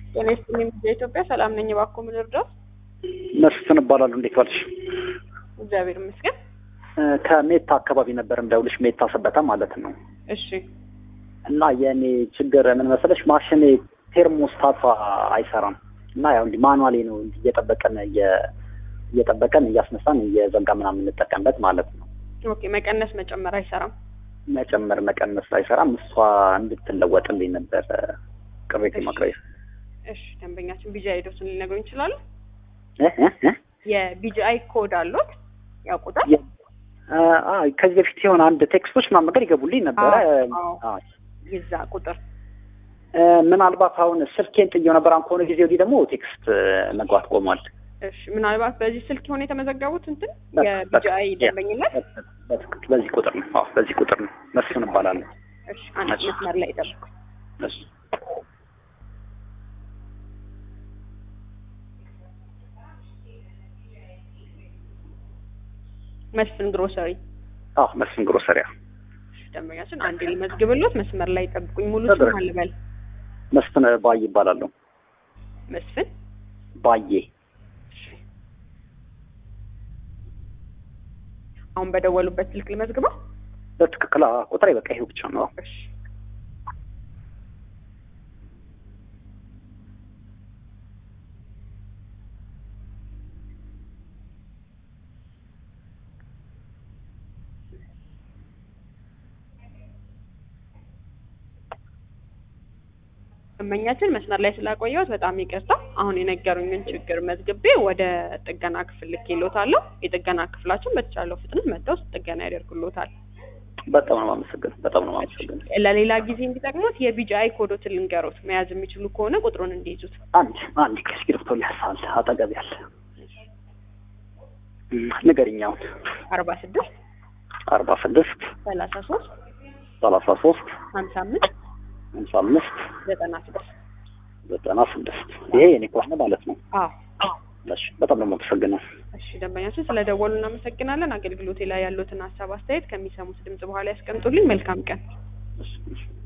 ጤና ይስጥልኝ ኢትዮጵያ ሰላም ነኝ። እባክዎ ምን ልርዳዎት? መስፍን እባላለሁ። እንዴት ዋልሽ? እግዚአብሔር ይመስገን። ከሜታ አካባቢ ነበር እንደውልሽ፣ ሜታ ሰበታ ማለት ነው። እሺ እና የእኔ ችግር ምን መሰለሽ፣ ማሽኔ ቴርሞስታቷ አይሰራም እና ያው እንዲህ ማኑዋሌ ነው እንዲህ እየጠበቀን እየጠበቀን እያስነሳን እየዘጋ ምናምን የምንጠቀምበት ማለት ነው። ኦኬ። መቀነስ መጨመር አይሰራም። መጨመር መቀነስ አይሰራም። እሷ እንድትለወጥልኝ ነበር ቅሬታ ማቅረብ። እሺ ደንበኛችን ቢጂአይ ሄዶትን ሊነግሩኝ ይችላሉ? እ እ እ የቢጂአይ ኮድ አሉት ያውቁታል? የ- አ- ከዚህ በፊት የሆነ አንድ ቴክስቶች ምናምን ነገር ይገቡልኝ ነበረ። አዎ። አ- የዛ ቁጥር እ፣ ምናልባት አሁን ስልኬን ጥየው ነበር። አሁን ከሆነ ጊዜ ወዲህ ደግሞ ቴክስት መግባት ቆሟል። እሺ ምናልባት በዚህ ስልክ የሆነ የተመዘገቡት እንትን በ- የቢጂአይ በ- ደንበኝነት በትክክል በዚህ ቁጥር ነው። አዎ በዚህ ቁጥር ነው። መስፍን እባላለሁ። እሺ አንድ እሺ። መስመር ላይ ጠብቁ። እሺ። መስፍን ግሮሰሪ አዎ መስፍን ግሮሰሪያ እሺ ደንበኛችን አንዴ ልመዝግብሎት መስመር ላይ ጠብቁኝ። ሙሉ ስም ተደረገ። አልበል መስፍን ባዬ ይባላለሁ። መስፍን ባዬ እሺ። አሁን በደወሉበት ስልክ ልመዝግበው። በትክክል አዎ፣ ቁጥሬ በቃ ይሄው ብቻ ነው። እሺ ደንበኛችን መስመር ላይ ስላቆየሁት በጣም ይቅርታ። አሁን የነገሩኝን ችግር መዝግቤ ወደ ጥገና ክፍል ልኬልዎታለሁ። የጥገና ክፍላችን በተቻለው ፍጥነት መጥተው ጥገና ያደርጉልዎታል። በጣም ነው የማመሰግነው። በጣም ነው የማመሰግነው። ለሌላ ጊዜ እንዲጠቅሙት የቢጂአይ ኮዶትን ልንገሩት። መያዝ የሚችሉ ከሆነ ቁጥሩን እንዲይዙት። አንድ አንድ እስክሪብቶ ሊያሳል አጠገብ ያለ እም፣ ንገሪኝ አሁን አርባ ስድስት አርባ ስድስት ሰላሳ ሶስት ሰላሳ ሶስት ሀምሳ አምስት ሃምሳ አምስት ዘጠና ስድስት ዘጠና ስድስት ይሄ የኔ ከሆነ ማለት ነው። አዎ እሺ፣ በጣም ነው የማመሰግነው። እሺ ደንበኛችን ስለ ደወሉ እናመሰግናለን። አገልግሎቴ ላይ ያሉትን ሀሳብ አስተያየት ከሚሰሙት ድምጽ በኋላ ያስቀምጡልኝ። መልካም ቀን። እሺ፣ እሺ።